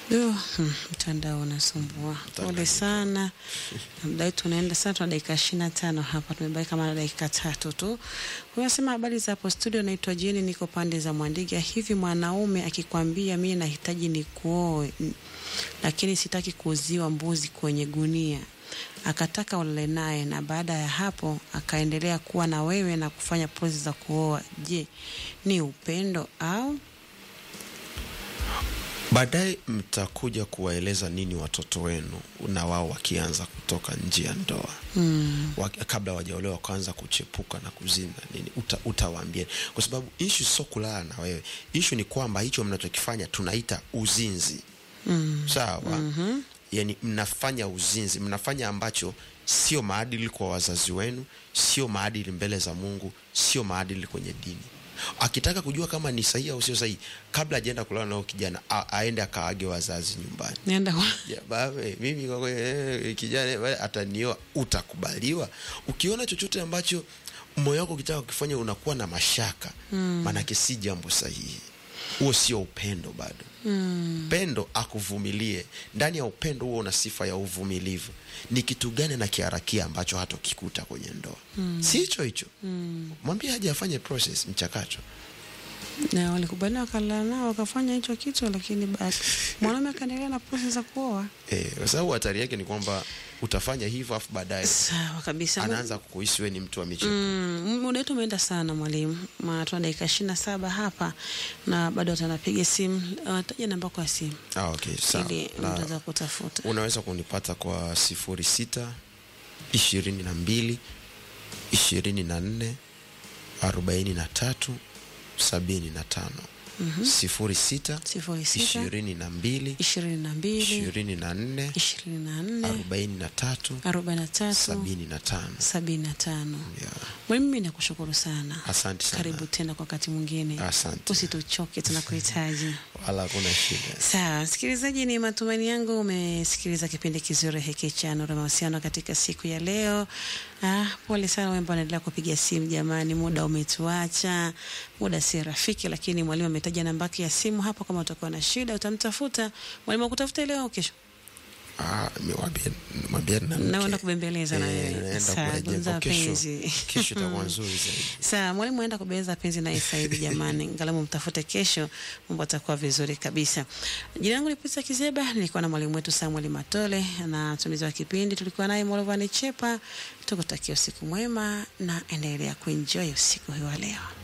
Yo, hmm, mtandao unasumbua. Pole sana. Muda wetu unaenda sana, tuna dakika ishirini na tano hapa, tumebaki kama na dakika tatu tu. Unasema habari za hapo studio, naitwa Jeni, niko pande za Mwandiga. Hivi mwanaume akikwambia mimi nahitaji nikuoe, n- lakini sitaki kuuziwa mbuzi kwenye gunia, akataka ulale naye na baada ya hapo akaendelea kuwa na wewe na kufanya pozi za kuoa, je, ni upendo au Baadaye mtakuja kuwaeleza nini watoto wenu na wao wakianza kutoka nje ya ndoa mm. wa, kabla wajaolewa wakaanza kuchepuka na kuzina nini, uta, utawaambia kwa sababu ishu sio kulala na wewe. Ishu ni kwamba hicho mnachokifanya tunaita uzinzi Mm. sawa. mm-hmm. Yani mnafanya uzinzi, mnafanya ambacho sio maadili kwa wazazi wenu, sio maadili mbele za Mungu, sio maadili kwenye dini. Akitaka kujua kama ni sahihi au sio sahihi, kabla ajaenda kulala nao kijana a, aende akaage wazazi nyumbani. Nienda kwa Ya, baba, eh, mimi kwa kweli eh, kijana eh, atanioa, utakubaliwa. Ukiona chochote ambacho moyo wako ukitaka kukifanya unakuwa na mashaka mm. maanake si jambo sahihi, huo sio upendo bado mm. Pendo akuvumilie. Ndani ya upendo huo una sifa ya uvumilivu. Ni kitu gani nakiharakia ambacho hatokikuta kwenye ndoa mm. si hicho hicho mm. mwambie aje afanye process mchakato na walikubaliana wakalala nao wakafanya hicho kitu, lakini basi mwanaume akaendelea na proses za kuoa. eh, kwa sababu hatari yake ni kwamba utafanya hivyo afu baadaye Sawa kabisa. anaanza kukuhisi wewe ni mtu wa michezo Mm, muda wetu umeenda sana mwalimu, Ma- tuna dakika ishirini na saba hapa na bado atanapiga simu. Uh, taja namba yako ya simu Ah, okay, sawa. ili Na mtu aweza kutafuta. unaweza kunipata kwa sifuri sita ishirini na mbili ishirini na nne arobaini na tatu sabini na tano sifuri sita sifuri sita ishirini na mbili ishirini na mbili ishirini na nne ishirini na nne arobaini na tatu arobaini na tatu sabini na tano sabini na tano. Yeah. Mwalimu, mimi nakushukuru sana. Asante sana. Karibu tena kwa wakati mwingine. Asante. Usituchoke, tunakuhitaji. wala hakuna shida Sawa, msikilizaji, ni matumaini yangu umesikiliza kipindi kizuri hiki cha Nuru ya Mahusiano katika siku ya leo. Ah, pole sana wewe ambao unaendelea kupiga simu jamani, muda umetuacha, muda si rafiki, lakini mwalimu ametaja namba yake ya simu hapo. Kama utakuwa na shida utamtafuta mwalimu, akutafuta leo au kesho? Ah, mwambie- mwambie na mke. Naenda kubembeleza na Eh, wewe. naenda Sawa, kuwajenga. gumza Kesho- penzi. kesho itakuwa nzuri zaidi Sawa, mwalimu aenda kubeza penzi naye sasa hivi jamani, ngalamu mtafute kesho, mambo atakuwa vizuri kabisa. Jina langu ni Pita Kizeba, nilikuwa na mwalimu wetu Samuel Matole na mtumizi wa kipindi tulikuwa naye Molovani Chepa. Tukutakia usiku mwema na endelea kuenjoy usiku huu wa leo.